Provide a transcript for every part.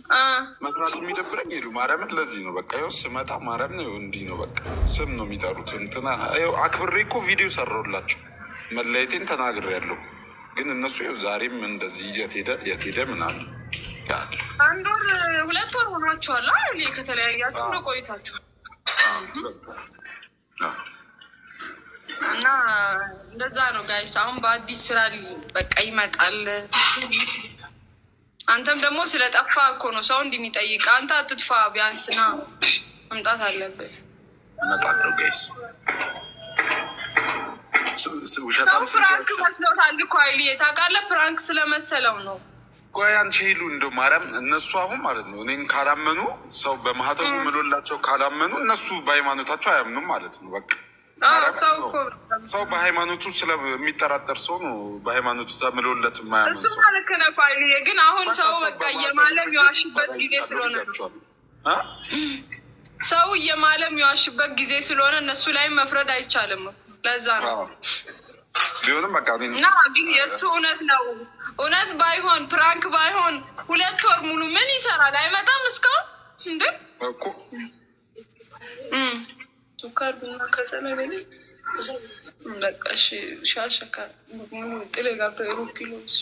አ፣ መስራት የሚደብረኝ ሄዱ ማርያምን። ለዚህ ነው በቃ ይኸው ስመጣ ማርያም ነው እንዲህ ነው በቃ ስም ነው የሚጠሩት። እንትና ይኸው አክብሬ እኮ ቪዲዮ ሰራሁላቸው መለየቴን ተናግሬያለሁ። ግን እነሱ ይኸው ዛሬም እንደዚህ የት ሄደ የት ሄደ ምናምን ያለ አንድ ወር ሁለት ወር ሆኗችኋል አይደል? ከተለያያችሁ ነው ቆይታችኋል። እና እንደዛ ነው ጋይስ። አሁን በአዲስ ስራ በቃ ይመጣል። አንተም ደግሞ ስለ ጠፋ እኮ ነው ሰው እንዲህ የሚጠይቅ። አንተ አትጥፋ፣ ቢያንስ ና መምጣት አለብህ። እመጣለሁ ጋይስ። ስ- ስ- ሰው ውሸታም ስንት ፕራንክ ያልሻል? መስሎታል እኮ አይል ታውቃለህ። ፕራንክ ስለመሰለው ነው። ቆይ አንቺ ሄሉ እንደው ማርያም እነሱ አሁን ማለት ነው እኔን ካላመኑ ሰው በማህተቡ ምሎላቸው ካላመኑ እነሱ በሃይማኖታቸው አያምኑም ማለት ነው። በቃ አዎ፣ ማርያም ሰው ነው። እኮ ሰው በሃይማኖቱ ስለሚጠራጠር ሰው ነው በሃይማኖቱ ተምሎለት የማያምን እሱ ሰው ልክ ነህ ፋይልዬ። ግን አሁን ሰው በቃ እየማለ የሚዋሽበት ጊዜ ስለሆነ ነው። እ? ሰው እየማለ የሚዋሽበት ጊዜ ስለሆነ እነሱ ላይም መፍረድ አይቻልም እኮ። ለዛ ነው አዎ። ቢሆንም በቃ እኔ እና ግን የእሱ እውነት ነው። እውነት ባይሆን ፕራንክ ባይሆን ሁለት ወር ሙሉ ምን ይሰራል? አይመጣም እስካሁን እንዴ? እኮ እም። ሱካር ቡና ከሰለ በሌ በቃ እሺ፣ ሻሸካ ሙሉ ጥሌ ጋር ሩብ ኪሎ እሺ።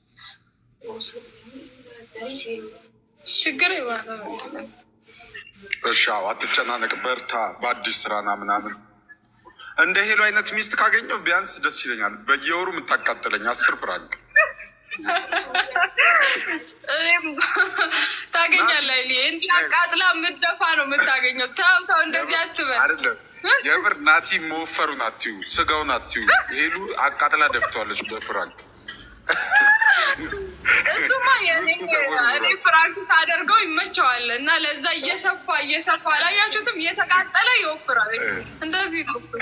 ችግር የማለት እሺ፣ አዎ፣ አትጨናነቅ፣ በርታ፣ በአዲስ ስራና ምናምን እንደ ሄሎ አይነት ሚስት ካገኘው ቢያንስ ደስ ይለኛል። በየወሩ የምታቃጥለኝ አስር ፕራንክ እኔም ታገኛለህ። እኔ እንዲህ አቃጥላ የምትደፋ ነው የምታገኘው። ተው ተው፣ እንደዚህ አትበል። አይደለም የምር ናቲ መወፈሩን አትዩ፣ ስጋውን አትዩ። ሄሉ አቃጥላ ደፍተዋለች በፕራንክ እሱማ የእኔ ውስጡ ተወርውሯል። እኔ ፍራንክ ታደርገው ይመቸዋል እና ለዛ እየሰፋ እየሰፋ አላያችሁትም? እየተቃጠለ ይወፍራል። እሱ እንደዚህ ነው እሱ።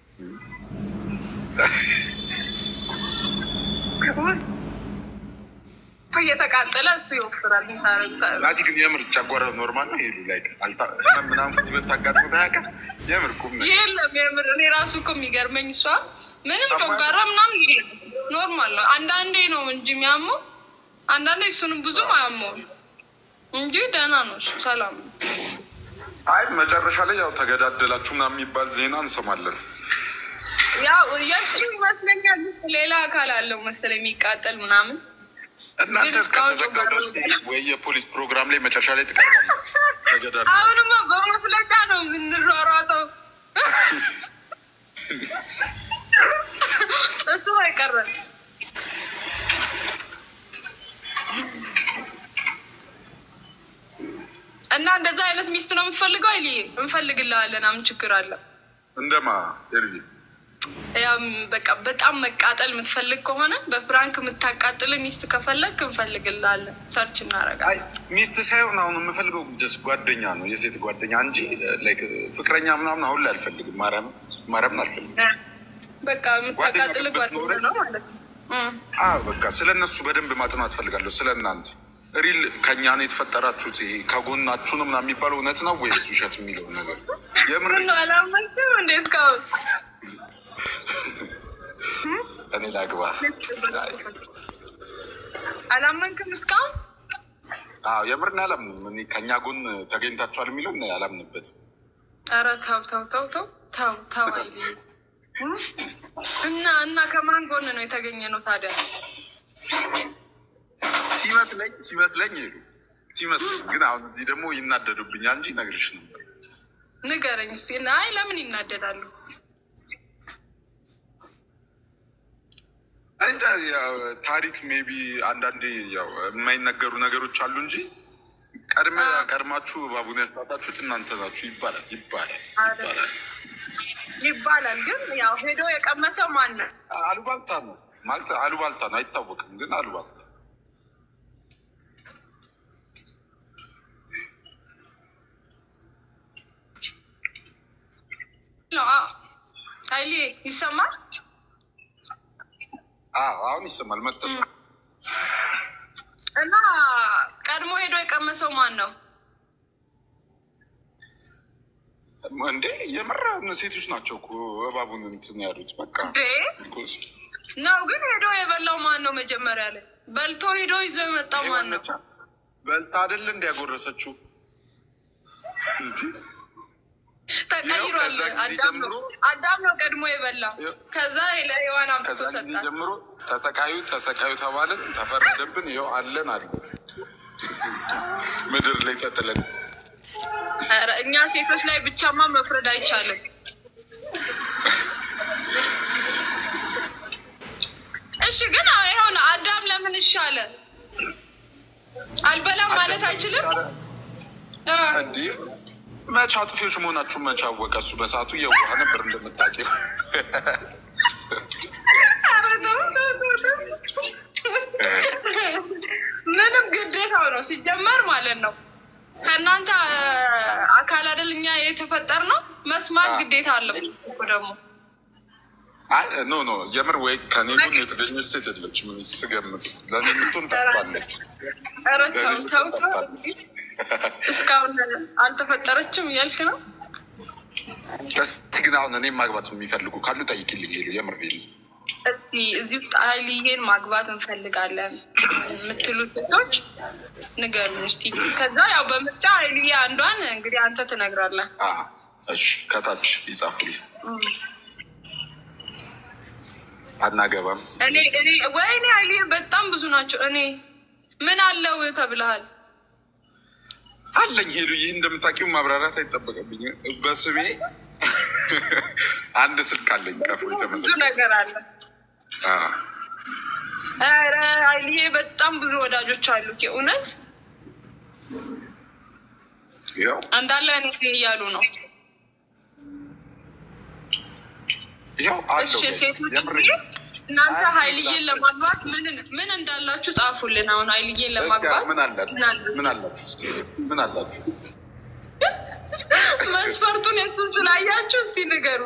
እሱ እየተቃጠለ እሱ ይወፍራል። ታረግታለህ። ናቲ ግን የምር ጨጓራ ኖርማል ነው። ሄሉ ላይ አልታ- ምናምን ከዚህ በፊት አጋጥሞት አያውቅም። የምር ቁም ነገር የለም የምር እኔ ራሱ እኮ የሚገርመኝ እሷ ምንም ጮጋራ ምናምን የለም ኖርማል ነው። አንዳንዴ ነው እንጂ የሚያመው አንዳንዴ እሱንም ብዙም አያመውም እንጂ ደህና ነው እሱ ሰላም ነው። አይ መጨረሻ ላይ ያው ተገዳደላችሁ ምናምን የሚባል ዜና እንሰማለን። ያው የእሱ ይመስለኛል ሌላ አካል አለው መሰለኝ የሚቃጠል ምናምን እናንተ ግን እስካሁን እስከተዘጋ ጮጋራ ድረስ ወይ የፖሊስ ፕሮግራም ላይ መጨረሻ ላይ ትቀርባለች። ተገዳደሉ አሁንማ በመፍለጫ ነው የምንሯሯጠው። እሱ አይቀርም። እና እንደዛ አይነት ሚስት ነው የምትፈልገው? አይል እንፈልግልሃለን። አምን ችግር አለ? እንደማ ኤርቢ ያም በቃ በጣም መቃጠል የምትፈልግ ከሆነ በፍራንክ የምታቃጥል ሚስት ከፈለግ እንፈልግልሃለን። ሰርች እናደርጋለን። አይ ሚስት ሳይሆን አሁን የምፈልገው ጀስ ጓደኛ ነው የሴት ጓደኛ እንጂ ላይክ ፍቅረኛ ምናምን አሁን ላይ አልፈልግም። ማርያም ማርያምን አልፈልግም። በቃ የምታቃጥል ጓደኛ ነው ማለት ነው። እም። አዎ በቃ ስለ እነሱ በደንብ ማጥናት ፈልጋለሁ። ስለ እናንተ ሪል ከእኛ ነው የተፈጠራችሁት፣ ይሄ ከጎናችሁ ነው ምናምን የሚባለው እውነት ነው ወይስ ውሸት የሚለውን ነገር የምር ምነው አላመንክም እንዴ እስካሁን? እኔ ላግባ። አይ፣ አላመንክም እስካሁን? አዎ የምር እኔ አላምንም። እኔ ከእኛ ጎን ተገኝታችኋል የሚለው እኔ አላምንበትም። ኧረ ተው ተው ተው ተው ተው ተው አይልም። እና እና ከማን ጎን ነው የተገኘ ነው ታዲያ? ሲመስለኝ ሲመስለኝ ሄዱ ሲመስለኝ፣ ግን አሁን እዚህ ደግሞ ይናደዱብኛል እንጂ ነግርሽ ነበር። ንገረኝ እስኪ። አይ ለምን ይናደዳሉ? እንጃ ያው ታሪክ ሜቢ አንዳንዴ ያው የማይነገሩ ነገሮች አሉ እንጂ ቀድመ ቀድማችሁ እባቡን ያስታጣችሁት እናንተ ናችሁ ይባላል ይባላል ይባላል። ይባላል ግን ያው ሄዶ የቀመሰው ማን ነው? አሉባልታ ነው ማለት አሉባልታ ነው አይታወቅም፣ ግን አሉባልታ ነው አዎ። ኃይሌ ይሰማል? አዎ አሁን ይሰማል መጠፍ እና ቀድሞ ሄዶ የቀመሰው ማን ነው? እንዴ የምር ሴቶች ናቸው እኮ እባቡን እንትን ያሉት በቃ እንዴ ነው ግን ሄዶ የበላው ማን ነው? መጀመሪያ ላይ በልቶ ሄዶ ይዞ የመጣው ማን ነው? በልታ አይደል እንዲያጎረሰችው እንዲ ተቀይሯል። ከዛ ጊዜ አዳም ነው ጀምሮ- አዳም ነው ቀድሞ የበላ ይኸው። ከዛ ለሔዋን አምጥቶ ከዛ ጊዜ ሰጣት። ጀምሮ ተሰቃዩ ተሰቃዩ ተባልን፣ ተፈረደብን። ይኸው አለን አለ ምድር ላይ ተጥለን ኧረ እኛ ሴቶች ላይ ብቻማ መፍረድ አይቻልም። እሺ ግን አሁን ይኸውልህ አዳም ለምን ይሻለ አልበላም ማለት አይችልም። እ እንዲህ መቼ አጥፊዎች መሆናችሁን መቼ አወቀ? እሱ በሰዓቱ የዋህ ነበር እንደምታውቂው። ኧረ ተው ተው ተው ተው። ምንም ግዴታው ነው ሲጀመር ማለት ነው። ከእናንተ አካል አይደል እኛ የተፈጠር ነው መስማት አዎ። ግዴታ አለው እኮ ደግሞ አይ ኖ ኖ የምር ወይ ከኔ ጎን የተገኘች ሴት የለችም። ስገምት ለእኔ የምትሆን ጠፋለች። ኧረ ተው ተው ተው። እስካሁን አልተፈጠረችም እያልክ ነው። እስቲ ግን አሁን እኔም ማግባት የሚፈልጉ ካሉ ጠይቅልኝ። ሄሉ የምር ሄሉ እስቲ እዚህ ውስጥ ሀይልዬን ማግባት እንፈልጋለን የምትሉ ሴቶች ንገሩን እስቲ። ከዛ ያው በምርጫ ሀይልዬ አንዷን እንግዲህ አንተ ትነግራለህ። አ፣ እሺ ከታች ይጻፉልኝ። አናገባም እኔ እኔ ወይኔ ሀይልዬ በጣም ብዙ ናቸው። እኔ ምን አለው ተብለሃል። አለኝ ሄሉ። ይህ እንደምታውቂው ማብራራት አይጠበቅብኝ። በስሜ አንድ ስልክ አለኝ ቀፎ ብዙ የተመሰገነ ነገር አለ። አ፣ ኧረ ሀይልዬ በጣም ብዙ ወዳጆች አሉ። እውነት ያው እንዳለ እኔ እያሉ ነው። ያው አለው እሺ ሴቶች የምር እናንተ አይ፣ ሀይልዬን ሴት ለማግባት ምን ምን እንዳላችሁ ጻፉልን። አሁን ሀይልዬን ለማግባት ምን አላችሁ? ምን አለ? ምን አላችሁ? እስኪ ምን አላችሁ? መስፈርቱን የሱን ስላያችሁ እስቲ ንገሩ።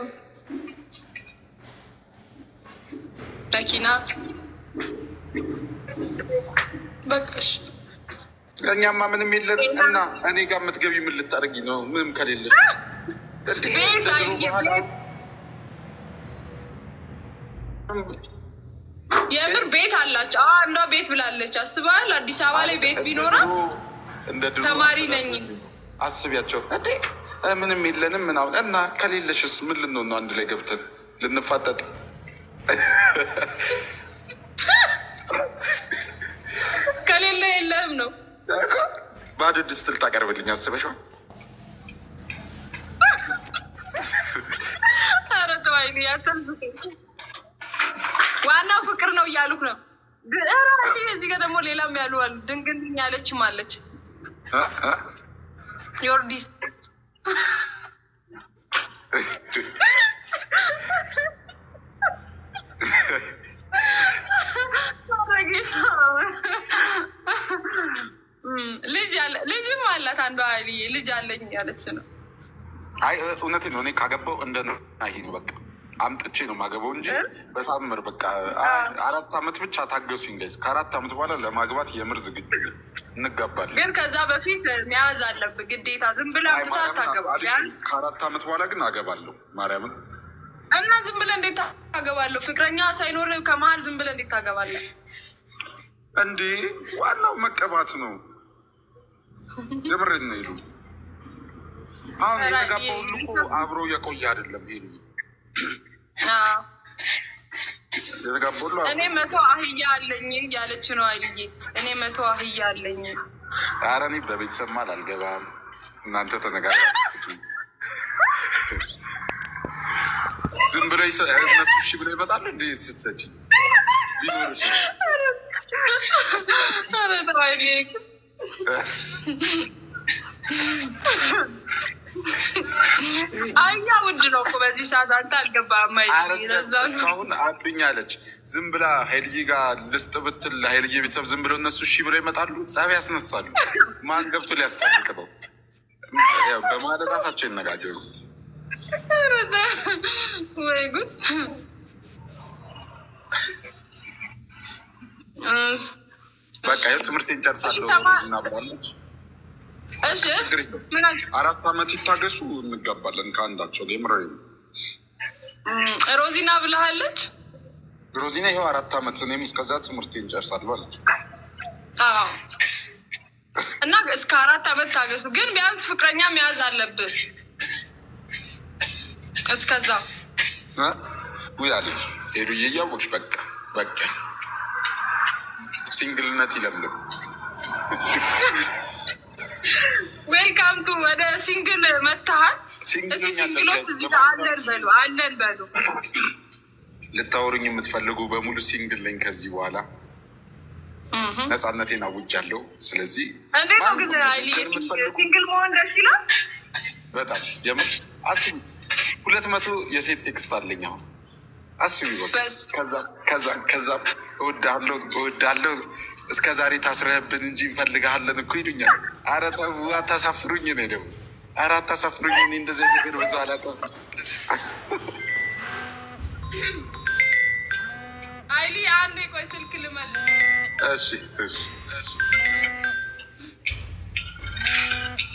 መኪና በቃሽ። እኛማ ምንም የለን እና እኔ ጋር የምትገቢ ምን ልታደርጊ ነው? ምንም ከሌለሽ እንዴ? ቤት ከድሮ አይ- በኋላ የምር ቤት አላቸው። አዎ አንዷ ቤት ብላለች። አስበሃል? አዲስ አበባ ላይ ቤት ቢኖራት እንደ ድሮ ተማሪ ነኝ። አስቢያቸው እንዴ እ ምንም የለንም ምናምን እና ከሌለሽስ ምን ልንሆን ነው? አንድ ላይ ገብተን ልንፋጠጥ ከሌለ የለህም ነው። እኮ ባዶ ድስት ልታቀርብልኝ አስበሽዋል? ኧረ ተው ሀይልዬ አታልፍኝ። ዋናው ፍቅር ነው እያሉክ ነው። ግ- ኧረ ሀይልዬ እዚህ ጋር ደግሞ ሌላም ያሉ አሉ። ድንግልኝ ያለችም አለች። እ? እ? ዮርዲስ እም፣ ልጅ አለ ልጅም አላት አንዷ ሀይልዬ ልጅ አለኝ ያለች ነው። አይ እ- እውነቴን ነው። እኔ ካገባው እንደ ናሂ ነው በቃ አምጥቼ ነው ማገባው እንጂ በታምር በቃ አይ፣ አራት አመት ብቻ ታገሱኝ ጋይስ። ከአራት አመት በኋላ ለማግባት የምር ዝግጁ ነኝ። እንጋባለን። ግን ከዛ በፊት መያዝ አለብህ ግዴታ። ዝም ብለህ አይ አምጥተህ ማርያምን አታገባም። አልችልም። ቢያንስ ከአራት አመት በኋላ ግን አገባለሁ ማርያምን እና ዝም ብለህ እንዴት ታገባለህ? ፍቅረኛ ሳይኖር ከመሀል ዝም ብለህ እንዴት ታገባለህ? እንዴ ዋናው መቀባት ነው። የምሬን ነው ይሉ አሁን ኧረ የተጋባ ይሄ- ሁሉ እኮ አብሮ የቆየ አይደለም። ይሉ አዎ። የተጋባ ሁሉ አብሮ- እኔ መቶ አህያ አለኝ እያለች ነው አይልዬ። እኔ መቶ አህያ አለኝ። ኧረ እኔ በቤተሰብ ማል አልገባም። እናንተ ተነጋግራችሁ ዝም ብለው ይሰ- እነሱ እሺ ብለው ይመጣሉ። እንደ ስትሰጪ ቢኖርሽ ኧረ ተው አይልዬ። አህያ ውድ ነው እኮ በዚህ ሰዓት። አንተ አልገባህም አይልዬ። ለዛ ነው። አሁን አሉኝ አለች። ዝም ብላ ሀይልዬ ጋር ልስጥ ብትል ሀይልዬ ቤተሰብ ዝም ብለው እነሱ እሺ ብለው ይመጣሉ። ጸብ ያስነሳሉ። ማን ገብቶ ሊያስታርቅ ነው? ያው በማለት ራሳቸው ይነጋገሩ። ኧረ ተው። ወይ ጉድ እስ- በቃ ይኸው ትምህርቴን ጨርሳለሁ እሺ፣ ተማ- ሮዚና ብላለች። እሺ ችግር የለውም። ምን አልክ? አራት አመት ይታገሱ፣ እንጋባለን ከአንዳቸው ጋር የምሬ ነው። እም፣ ሮዚና ብለሃለች። ሮዚና ይኸው አራት አመት እኔም እስከዛ ትምህርቴን ጨርሳለሁ አለች። አዎ እና እስከ አራት ዓመት ታገሱ። ግን ቢያንስ ፍቅረኛ መያዝ አለብህ እስከዛ እ? ውይ አሌክስ ሄዱዬ እያወቅሽ በቃ በቃ ሲንግልነት ይለምልም። ዌልካም ቱ ወደ ሲንግል መታሃል። ሲንግል እስቲ ነኝ ሲንግሎች አለብህ። እዚህ ጋር አለን በሉ አለን በሉ። ልታወሩኝ የምትፈልጉ በሙሉ ሲንግል ነኝ። ከዚህ በኋላ እህ። ነፃነቴን አውጃለሁ። ስለዚህ እንዴት ነው ማንም ግን ነው አይሊ ነገር የምትፈልጉ ሲንግል መሆን ደስ ይላል? በጣም የምር አስቢ። ሁለት መቶ የሴት ቴክስት አለኝ አሁን አስቢ። በቃ በስ ከዛ ከዛ ከዛም እወዳለሁ እወዳለሁ እስከ ዛሬ ታስረህብን እንጂ እንፈልግሃለን እኮ ይሉኛል። ኧረ ተው አታሳፍሩኝ። እኔ ደግሞ ኧረ አታሳፍሩኝ። እኔ እንደዚህ አይነት ነገር ብዙ አላውቅም። አይሊ አንዴ ቆይ ስልክ ልመልስ። እሺ እሺ